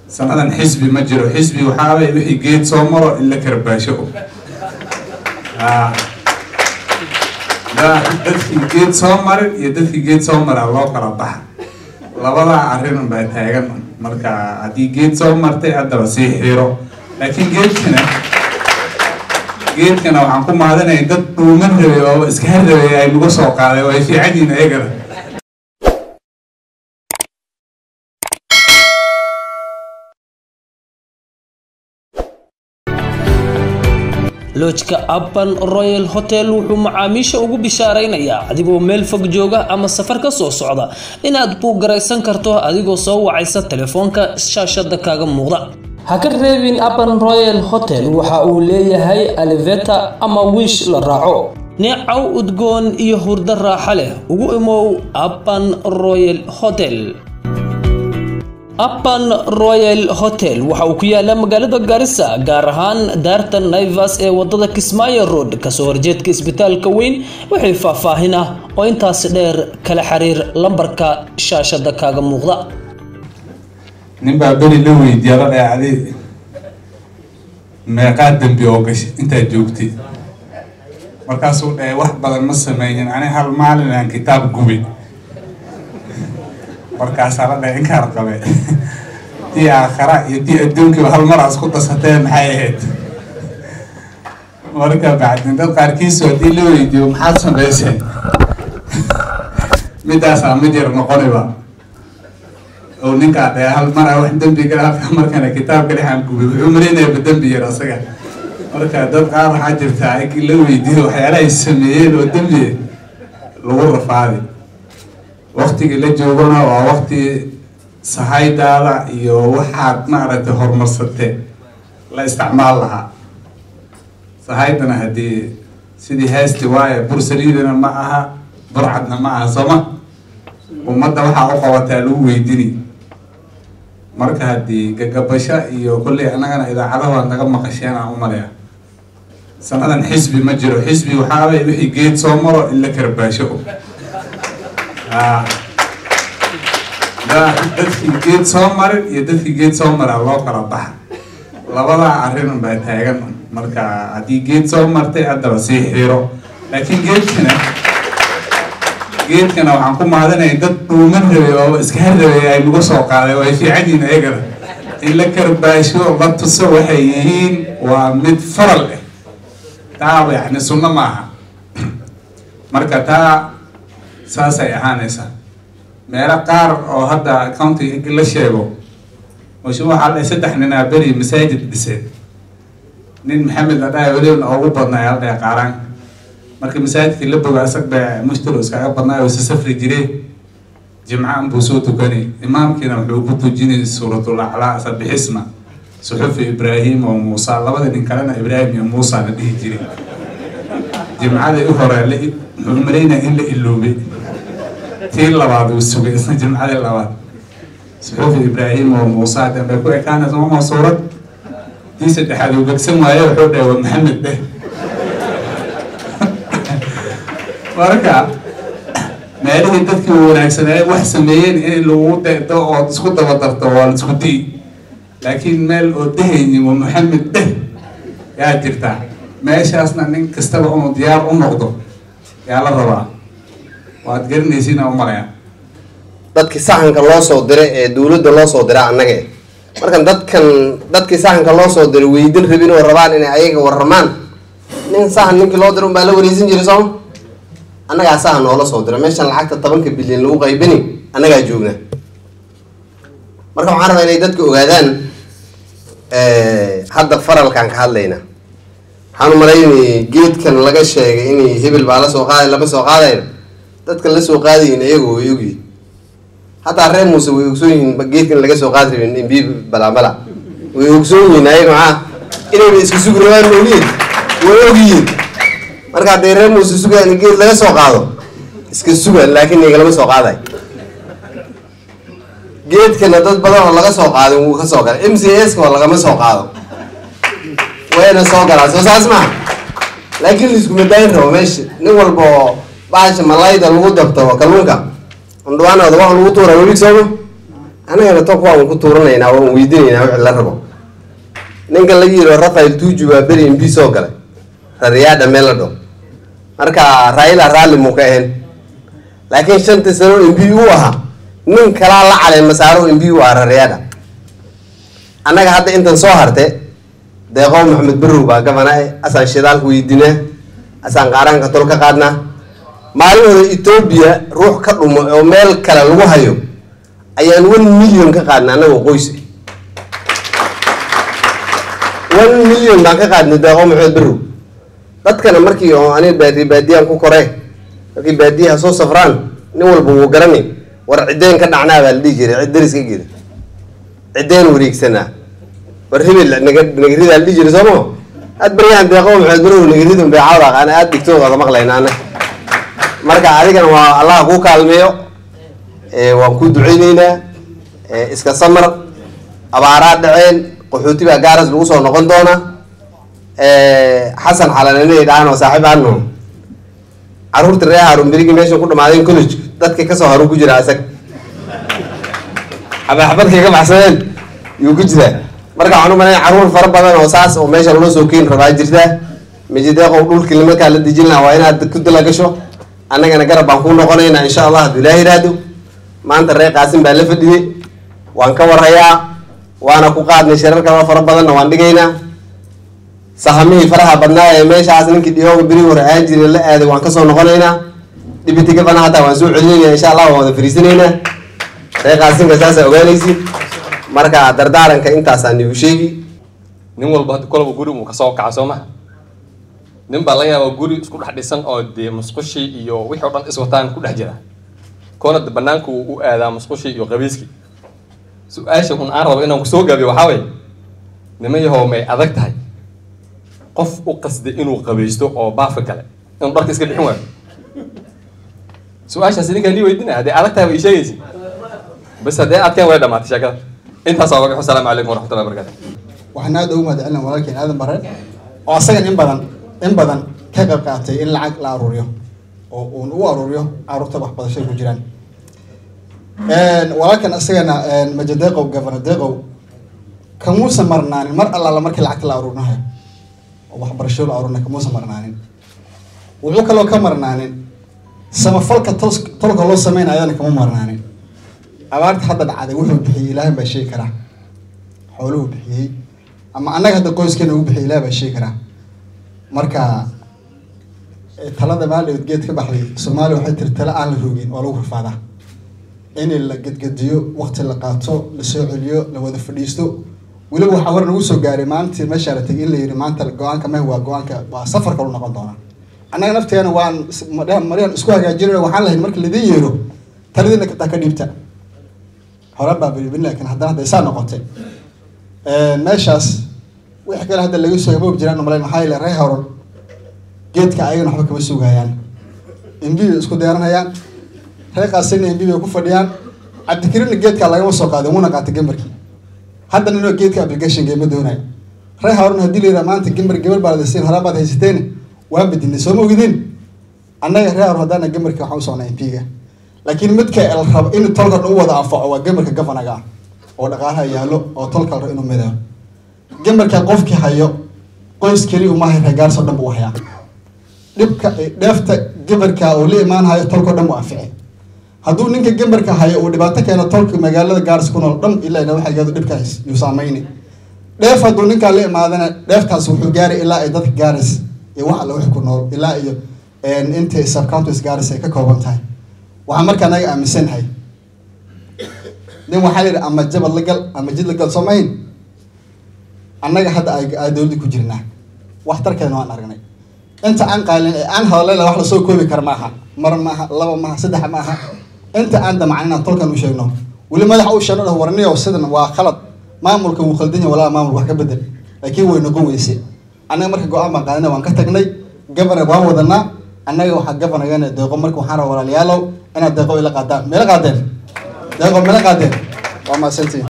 sanadan xisbi ma jiro xisbi waxaaway wixii geed soo maro in la karbaasho dadkii geed soo marin iyo dadkii geed soo maraa loo kala baxa labadaa arrin baa taagan marka haddii geed soo martay haddaba sii xiro laakiin geedkana geedkana waxaan ku mahadinaya dad dhuuman rabay oo iska harrabay ay nagu soo qaaday oo ay fiican yihiin ayagana loojka abban royal hotel wuxuu macaamiisha ugu bishaaraynayaa adigoo meel fog jooga ama safar ka soo socda inaad buugaraysan karto adigoo soo wacaysa telefoonka shaashada kaaga muuqda ha ka reebin abban royal hotel waxa uu leeyahay aliveta ama wiish la raaco neecaw udgoon iyo hurdo raaxa leh ugu imow abban royal hotel appan royal hotel waxa uu ku yaala magaalada garissa gaar ahaan daarta naivas ee wadada kismaayo road kasoo horjeedka isbitaalka weyn wixii faahfaahin ah oo intaasi dheer kala xiriir lambarka shaashada kaaga muuqda nin baa beri la weydiiya la dheecday meeqaa dembi oo gashay intaad joogtay markaasuu dhahay wax badan ma sameeyin ani hal maalin aan kitaab gubay markaasaa la dhahay inkaar qabe tii aakhara iyo tii adduunkiiba hal mar aad isku dasatee maxay ahayd marka bacdin dad qaarkiisu haddii la weydiiyo maxaad samaysay midaasaa mid yar noqoniba oo ninkaa dhahay hal mar a wax dembi gala markana kitaabka dhexaan gubay wuxuu malaynayaa dembi yar asaga marka dad qaar waxaa jirtaa in la weydiiyo waxyaalahay sameeyeen oo dembi lagu rafaaday waktigii la joogana waa wakti sahaydaada iyo waxaad maaragtay horumarsatee la isticmaal lahaa sahaydana haddii sidii heesti waaye bursaliidana ma aha burcadna ma aha sooma ummadda waxaa u qabataa lagu weydini marka haddii gagabasho iyo kolley annagana idaacadaha waad naga maqasheen aan u maleya sanadan xisbi ma jiro xisbi waxaaway wixii geed soo maro in la karbaasho dadkii geed soo marin iyo dadkii geed soo maraa loo kala baxa labadaa arrin baa taagan marka haddii geed soo martay haddaba sii xiro laakiin geedkana geedkana waxaan ku mahadinaya dad dhuuman rabay oo iska harrabay ay nagu soo qaaday oo ay fiican yihiin ayagana in la karbaasho la tuso waxay yihiin waa mid faral ah taaba yacni sunno maaha marka taa saasay ahaanaysaa meelo qaar oo hadda county la sheego mashu waxaa la saddex nin aa beri masaajid dhiseen nin maxamed la dhahay welibna ugu badnaa la dhahay qaaraan marka masaajidkii la boga isag ba mushtaro iskaga badnaa oo isa safri jireen jimcaan buu soo tukanay imaamkiina wuxuu ku tujinay suuratul aclaa sabixisma suxufi ibraahim oo muusa labada nin kalena ibraahim iyo muusa la dhihi jiray jimcadii u hore la wuxuu malaynaya in la iloobay tii labaad uu sugay isna jimcadii labaad suxuufi ibraahim oo muusa dambe ku ekaanaysa mama suurad tii saddexaad uu gegsan waaye wuxuu dhahay waa maxamed dheh marka meelihii dadkii wanaagsanaaye wax sameeyeen in lagu dedo oo isku daba darto waa la isku dii laakiin meel oo dehaynin waa maxamed dheh yaa jirtaa meeshaasna nin kastaba inuu diyaar u noqdo yaa la rabaa waad garanaysiina u malaya dadkii saxanka loo soo diray ee dowladda loo soo diray annaga markan dadkan dadkii saxanka loo soo diray weydin rabin oo rabaan inay ayaga warramaan nin saxan ninkii loo diray unbaa la wareysan jiray sooma annagaa saxan noola soo diray meeshan lacagta tobanka bilyan lagu qaybini annagaa joogna marka waxaan rabaa inay dadka ogaadaan hadda faralkaan ka hadlayna waxaan umalaynay geedkan laga sheegay in hebel baa lasoo qaaday lama soo qaadayo dadka lasoo qaadayin iyagu way ogyihin hataa reer muuse way ogsoon yihiin geedkan laga soo qaadi rabin imbi balambala way ogsoon yihiin ayaga maxaa inayba iska sugi rabaan mooliin way ogyihiin marka hadday reer muuse sugaan in geed laga soo qaado iska sugan laakiin igalama soo qaaday geedkana dad badan oo laga soo qaadin wuu ka soo galay m c s ka oo lagama soo qaado wayna soo galaan soo saas maha laakiin laiskuma daayin rabo meesha nin walba oo bahasha malayda lagu dabto kalluunka andhawaanooda waxa lagu tuura welig sooma annagana toonka waan ku tuuranaynaa waan weydiinaynaa wixii la rabo ninkan laga yidho rafael tuuju baa beri mb soo galay rariyaadha meeladho marka raila raalli muu ka ahayn laakiin shantii sano mb u ahaa nin kalaa la calay masaaro mb u ahaa rariyaadha annaga hadda intan soo harte deeqo maxamed barrow baa gabana e asaan shidaalka weydiinaa asaan qaaraanka tol ka qaadnaa maalmahooda etoobiya ruux ka dhumo oo meel kale lagu hayo ayaan one million ka qaadnay annagoo qoys one million baan ka qaadnay deeqo maxamed barrow dadkana markii oo ani baadi baadiyaan ku koree markii baadiyaha soo safraan nin walba wuu garani war ciddeen ka dhacnaa baa la dhihi jiray cid daris ka geeda ciddeen wareegsanaa war hebel naga nagaridaa la dhihi jiray sooma aad baryahan deeqo maxamed barrow nagarida bay caawda aqaana aada dhigtooda maqlayna ana marka adigana waa allaha kuu kaalmeeyo waan ku duceyneynaa iska samar abaaraa dhaceen qaxooti baa gaaras lagu soo noqon doona xasan xalananay dhahan oo saaxiib aano caruurta ree haarun berigi meesha ku dhamaadeen college dadka kasoo haru ku jira isag xabaxabadkay ka baxsadeen yuu ku jiraa marka waxaan u malaya caruur fara badan oo saas oo meesha loo soo keeni rabaa jirtaa mijideeqow dhulkii markaa la dejin lahaa waa inaad ku dala gasho annagana garab baan ku noqonaynaa insha allah hadduu ilaah yidhaahdo maanta ree qaasin baa la fadhiyey waan ka warayaa waana ku qaadnay shirar kala fara badanna waan dhigaynaa sahamihii faraha badnaa ee meeshaas ninkii dhiyooga beri hore aan jiray la aaday waan kasoo noqonaynaa dhibiti gafana hataa waan soo celinayna insha allah waan wada fariisanaynaa ree qaasinka saasaa ogaanaysid marka dardaaranka intaasaan igu sheegi nin walba hadda kolaba guri uu kasoo kaca soo maha nin baa laga yaabaa guri isku dhex dhisan oo dee musqushii iyo wixii o dhan iswataan ku dhex jira koona de banaanka uu u aadaa musqushii iyo qabiiskii su-aasha un aan rabo inaan kusoo gaabiyo waxaa waye niman yahow may adag tahay qof u qasday inuu qabaysto oo baafa gale inuu dharka iska bixin waayo su-aashaas idinkaan lii weydinaya hadday adag tahay ba ii sheegaysi bas haddee adkeen way dhamaatay sheekada intaas waa wagax wasalaamu calaykum waraxmatullahi wabarakatu waxaan aada ugu mahadcelina walaalkeen aadan bare oo asagan in badan in badan ka qayb qaatay in lacag la aruuriyo oo uun u aruuriyo caruurta waxbarashada ku jiraan walaalkan asagana majadeeqow governor deeqow kamuusan marnaanin mar allaala markii lacagta la aruurinayo oo waxbarasho la aruurinayo kamuusan marnaanin wuxuu kaloo ka marnaanin samafalka tos tolka loo sameynayo ayadana kama marnaanin abaarta hadda dhacday wuxuu bixiyey ilaahay baa sheegi karaa xooluhu bixiyey ama annaga hadda qoyskeena ugu bixiyay ilaah baa sheegi karaa marka talada maaldhaweed geed ka baxday soomaaliya waxay tiri tale aan la rogin waa lagu rafaadaa in la gedgediyo waqti la qaato la soo celiyo la wada fadhiisto weliba waxaa war nagu soo gaaray maalintii meeshaa la tegay in la yidhi maanta go-aanka meh waa go-aanka waa safar kalu noqon doonaa annaga nafteena waan maryan isku hagaajinayno waxaan lahayn marka laidin yeero taladiina kataa ka dhiibta hore baa bilibin laakiin haddana hadday saa noqotay meeshaas wixii kale hadda laga soo haboob jiraan umalayn maxaa yeele ree horon geedka ayagana waxba kama sugayaan imbi bay isku deeranayaan ree qaasina imbi bay ku fadhiyaan cabdikariinna geedkaa lagama soo qaaday wuuna qaatay gambarkii hadda ninoo geedka application geema doonayo ree horon haddii la yidhaha maanta gambar gabar baa ladasiin horaa baad haysateen waan bedinay soo ma ogidin annaga ree horon haddaana gambarka waxaan u socnaa impiga laakiin midka el rabo in tolka dhan u wada anfaco waa gamarka gafanaga ah oo dhaqaalaha yaallo oo tolka la rabo inuu mideeyo gamarka qofkii hayo qoys keli umahay reegaarso dhan buu hayaa dhibka dheefta gamarka uu la imaanhayo tolkao dhan buu anfici hadduu ninka gamarka hayo uu dhibaato keeno tolka magaalada gaaris ku nool dhan ilaa ina waxa yado dhibkaas yuu saameyni dheef hadduu ninkaa la imaadana dheeftaas wuxuu gaaray ilaa ay dadka gaaris iyo wax alla wix ku nool ilaa iyo intay subcounties gaaris ay ka kooban tahay waxaan markaa naga aaminsanahay nin waxaa layidhi ama jabad la gal ama jid la gal soo mahin annaga hadda ay dowladda ku jirnaa waxtarkeedna waan aragnay inta aan qaalin ee aan hadallayna wax lasoo koobi kara maaha mar maaha laba maaha saddex maaha inta aan damacin inaan tolkan u sheegno weli madaxa u sheegno dhah warniyo sidan waa khalad maamulka wuu khaldan yahay walaa maamulka wax ka bedel laakiin way noqon weyse annaga marka go-aan baan qaadina waan ka tagnay governor waan wadanaa annaga waxaa governorgana deeqo marka waxaan rabaa walaalayaalow inaad deeqo ila qaadaan meela qaadeen deeqo meela qaadeen waa mahadsantiin